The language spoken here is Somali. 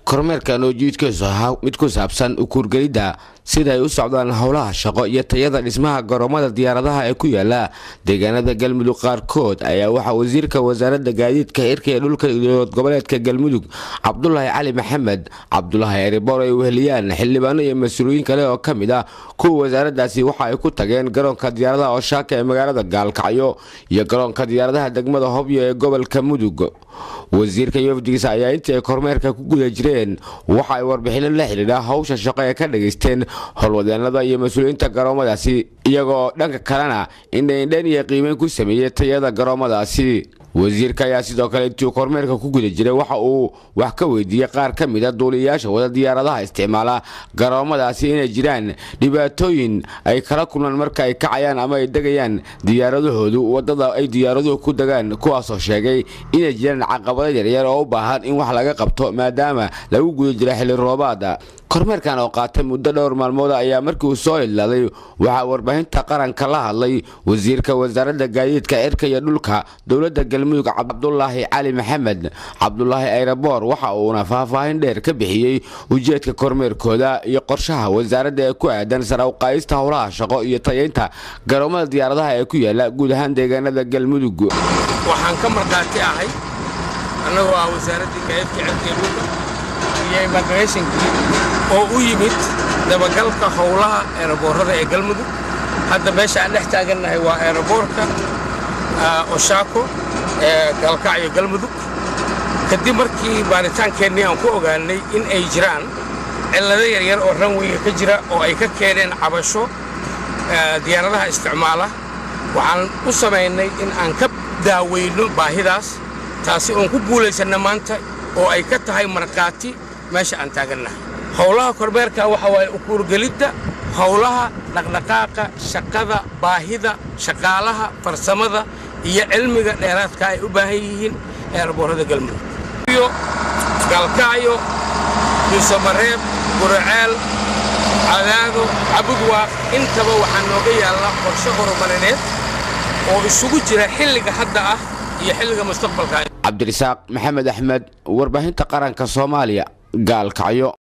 kormeerkan oo jiidkiisu ahaa mid ku saabsan ukuurgelidda sida ay u socdaan howlaha shaqo iyo tayada dhismaha garoomada diyaaradaha ee ku yaala deegaanada galmudug qaarkood ayaa waxaa wasiirka wasaaradda gaadiidka xirka ee dhulka dowlad goboleedka galmudug cabdulaahi cali maxamed cabdulaahi eriboor ay weheliyaan xildhibaano iyo mas-uuliyiin kale oo ka mid ah kuwa wasaaraddaasi waxa ay ku tageen garoonka diyaaradaha oshaaka ee magaalada gaalkacyo iyo garoonka diyaaradaha degmada hobyo ee gobolka mudug wasiirka iyo wafdigiisa ayaa intii ay kormeerka ku guda jireen waxa ay warbixino la xidhiidha hawsha shaqo ee ka dhegaysteen howlwadeenada iyo mas-uuliyiinta garoomadaasi iyagoo dhanka kalena indhaindhayn iyo qiimeyn ku sameeyey tayada garoomadaasi wasiirka ayaa sidoo kale intii kormeerka ku guda jiray waxa uu wax ka weydiiyey qaar ka mid a duuliyayaasha wada diyaaradaha isticmaala garoomadaasi inay jiraan dhibaatooyin ay kala kulmaan marka ay kacayaan ama ay degayaan diyaaradahoodu wadada ay diyaaraduhu ku degaan kuwaasoo sheegay inay jiraan caqabado yaryar oo u baahan in wax laga qabto maadaama lagu guda jira xilli roobaada kormeerkan oo qaatay muddo dhowr maalmood ayaa markii uu soo ilaaday waxaa warbaahinta qaranka la hadlay wasiirka wasaaradda gaadiidka cirka iyo dhulka dowladda galmudug cabdulaahi cali maxamed cabdulaahi ayraboor waxa uuna faahfaahin dheer ka bixiyey ujeedka kormeerkooda iyo qorshaha wasaaradda ee ku aadan sara uqaayista howlaha shaqo iyo tayaynta garoomada diyaaradaha ee ku yaala guud ahaan deegaanada galmudug waxaan ka markhaati ahay annagoo ah wasaaraddii gaadiidka cirka iyo dhulka iyo immigrationkii oo u yimid dabagalka howlaha eeraboorrada ee galmudug hadda meesha aan dhex taagannahay waa eeraboorka oshaako ee gaalkacyo galmudug kadib markii baaritaankeennii aan ku ogaannay in ay jiraan cillado yaryar oo ranweyga ka jira oo ay ka keeneen cabasho diyaaradaha isticmaala waxaan u samaynay in aan ka daaweyno baahidaas taasi oon ku guulaysanna maanta oo ay ka tahay markhaati meesha aan taagannahay howlaha kormeerka waxa waaye ukuurgelidda howlaha dhaqdhaqaaqa shaqada baahida shaqaalaha farsamada iyo cilmiga dheeraadka ay u baahan yihiin eeraboorrada galmudug iyo gaalkacyo duusamareeb guraceel cadaado cabudwaaq intaba waxaa nooga yaalla qorshe horumarineed oo isugu jira xilliga hadda ah iyo xilliga mustaqbalka cabdirasaaq maxamed axmed warbaahinta qaranka soomaaliya gaalkacyo